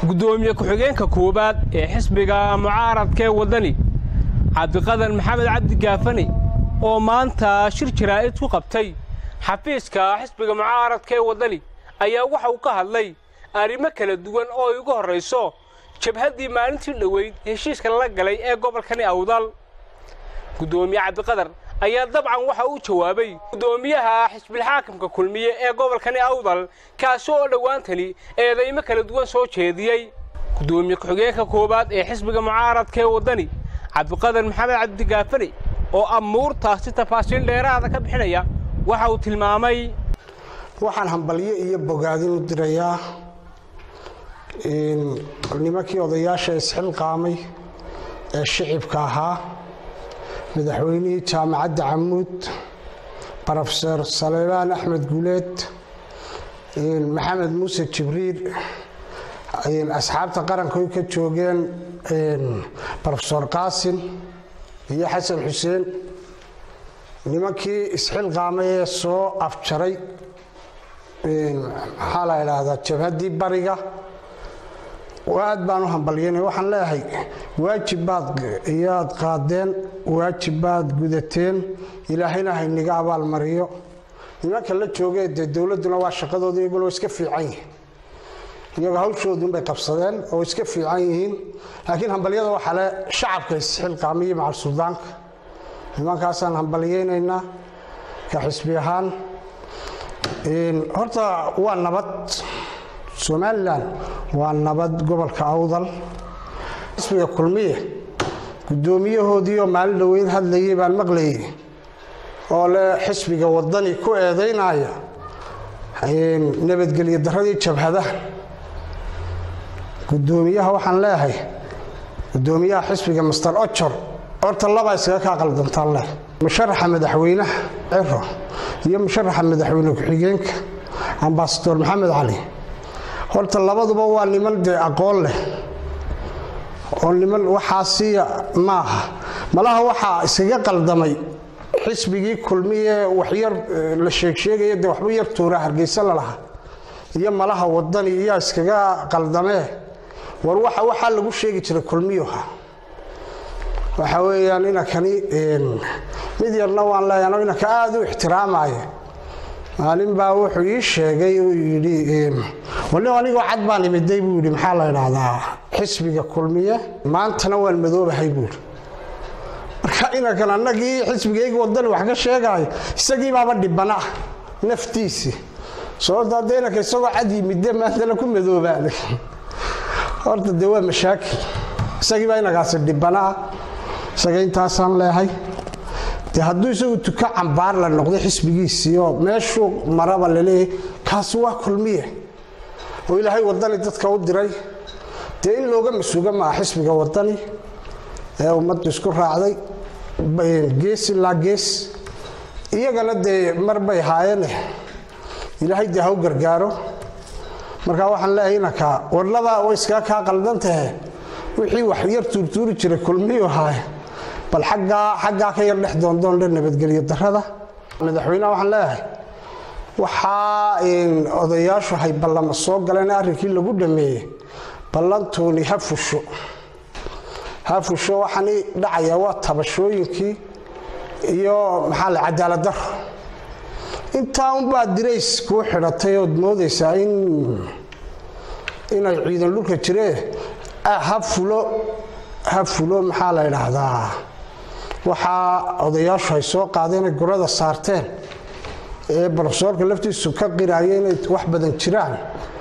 gudoomiye ku-xigeenka koowaad ee xisbiga mucaaradkaee waddani cabdiqadan maxamed cabdi gaafani oo maanta shir jaraa'id ku qabtay xafiiska xisbiga mucaaradka ee waddani ayaa waxa uu ka hadlay arrimo kala duwan oo ay ugu horrayso jabhaddii maalintii dhoweyd heshiiska lala galay ee gobolkani awdal gudoomiye cabdiqadar ayaa dabcan waxa uu jawaabay gudoomiyaha xisbilxaakimka kulmiye ee gobolkani awdal kaasi oo dhowaantani eedaymo kala duwan soo jeediyey gudoomiye ku-xigeenka koowaad ee xisbiga mucaaradka ee waddani cabdiqadar maxamed cabdigaafani oo amuurtaasi tafaasiil dheeraada ka bixinaya waxa uu tilmaamay waxaan hambalyo iyo bogaadin u dirayaa nimankii odayaasha isxilqaamay ee shicibka ahaa madaxweynihii jaamacadda camuud brofeor salebaan axmed guuleed maxamed muuse jibriil asxaabta qaranka ay ka joogeen brofesor qaasim iyo xasan xuseen nimankii isxilqaamay ee soo afjaray maxaa la idhaahdaa jabhaddii bariga aad baan u hambalyanay waxaan leeyahay waajib baad iyaad qaadeen waajib baad gudateen ilaahayna hayniga abaalmariyo nimanka la joogee dee dowladduna waa shaqadooda iyaguna waa iska fiican yihiin iyagoo hawshoodunbay qabsadeen oo iska fiican yihiin laakiin hambalyada waxaa le shacabka isxilqaamiyo macal suldaanka nimankaasaan hambalyaynaynaa ka xisbi ahaan horta waa nabad somalilan waa nabad gobolka awdal xisbiga kulmiye guddoomiyahoodiioo maalin dhoweyn hadlayay baan maqlayay oo le xisbiga waddani ku eedaynaya nabadgelyo daradii jabhadaha guddoomiyaha waxaan leeyahay guddoomiyaha xisbiga master ojor horta labaa iskaga kaa qaldantaan leh musharaxa madaxweynaha ciro iyo musharaxa madaxweyne ku-xigeenka ambasador maxamed cali horta labaduba waa niman dee aqoon leh oo niman waxaasiya maaha malaha waxaa iskaga qaldamay xisbigii kulmiye waxyar la sheegsheegaya dee waxba yar tuura hargeysa lalaha iyo malaha wadani iyaa iskaga qaldamee war waxa waxaa lagu sheegi jiray kulmiyuha waxa weeyaan inankani mid yarna waan leeyahay inanka aada u ixtiraamaya maalin baa wuxuu ii sheegay uu yidhi wali anigoo cad baan imiday buu yidhi maxaa la idhaahdaa xisbiga kulmiye maantana waan madoobahay buu yidhi marka inankan annagii xisbigayga wadani wax ka sheegaayo isagii baaba dhibana naftiisii sababto hadda inanka isagoo cad yimide maantana ku madoobaaday horta dee waa mashaakil isagii baa inankaasi dhibanaa isaga intaasaan leehay de hadduu isagu tuka cambaar la noqday xisbigiisii oo meeshuu maraba laleeyahay kaasi waa kulmiye oo ilaahay wadani dadka u diray dee in looga masuuga maa xisbiga wadani ee ummaddu isku raacday gees ilaa gees iyagana dee mar bay haayeene ilaahay dee ha u gargaaro markaa waxaan leeyahay inanka warlaba way iskaga kaa qaldan tahe wixii wax yar tuurtuuri jiray kulmiyu haaye bal aggaa xaggaa ka yar dhex doondoondhe nabadgelyo darada madaxweyneha waxaan leeyahay waxaa odayaashu hay ballama soo galeen arrinkii lagu dhameeyey ballantuuni ha fusho ha fusho waxaani dhacayaa waa tabashooyinkii iyo maxaa le cadaalad daro intaa unbaa dirays kuu xidhatay ood moodaysaa in inay ciidan dhulka jiree ha fulo ha fulo maxaa la idhaahdaa waxaa odayaashu ay soo qaadeenay gurada saarteen ee brofesoorka laftiisu ka qiraaya inay wax badan jiraan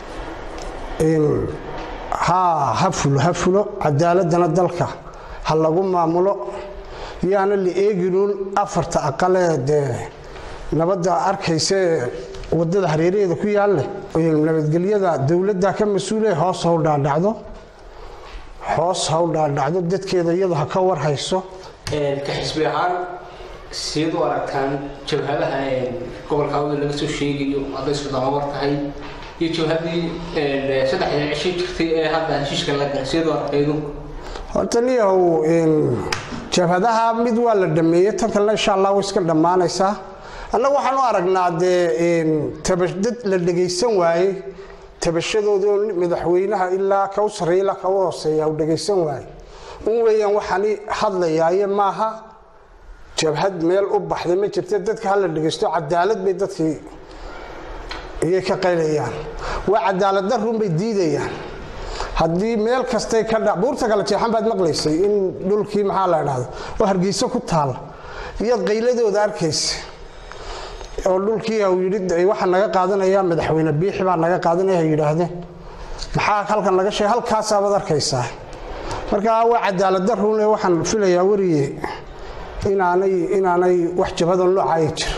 ha fulo ha fulo cadaaladana dalka ha lagu maamulo yaana la eeginuun afarta aqalee dee nabadda arkaysaee wadada hareeraheeda ku yaalle nabadgelyada dowladda ka mas-uule hoos haw dhaadhacdo hoos haw dhaadhacdo dadkeeda iyadu ha ka war hayso ka xisbi ahaan siad u aragtaan jabhadaha gobolka awda laga soo sheegayo hadday sudamawar tahay iyo jabhadii saddexda cisho jirtay ee hadda heshiiska la galay siad u arkaydu horta niyahow jabhadaha mid waa la dhameeyey tan kalena insha allah way iska dhammaanaysaa annagu waxaan u aragnaa dee dad la dhegaysan waayey tabashadooda madaxweynaha ilaa ka u sarreeya ilaa ka u hooseeya u dhagaysan waayo un weeyaan waxaani hadlayaaye maaha jabhad meel u baxday ma jirta dadka hala dhagaysto cadaalad bay dadkii iyay ka qaylayaan waa cadaalad darun bay diidayaan haddii meel kastay ka dha buurta kale jeexan baad maqlaysay in dhulkii maxaa la idhahdo oo hargeyso ku taala iyaad qayladooda arkaysa oo dhulkii uu yidhi waxaa naga qaadanaya madaxweyne biixi baa naga qaadanaya yidhaahdeen maxaa halkan laga sheegay halkaasaabad arkaysaa marka waa cadaalad darun waxaan filayaa weriye inaanay inaanay wax jabada noocaaya jira